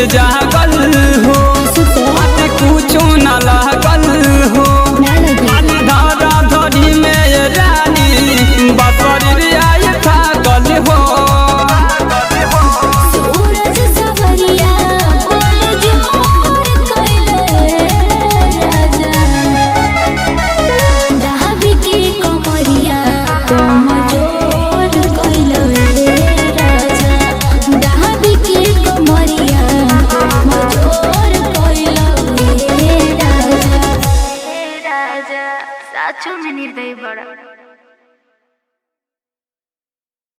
जागल हो बात कुछो न लागल हो धारा धरी में ये रानी बसरी आई थाकल हो सूरज सवरिया बोल जोर कइले राजा दहाबी के कमरिया तुम जोर कइले राजा दहाबी के कमरिया तुम जोर कइले राजा राजा साचो में निर्दयी बड़ा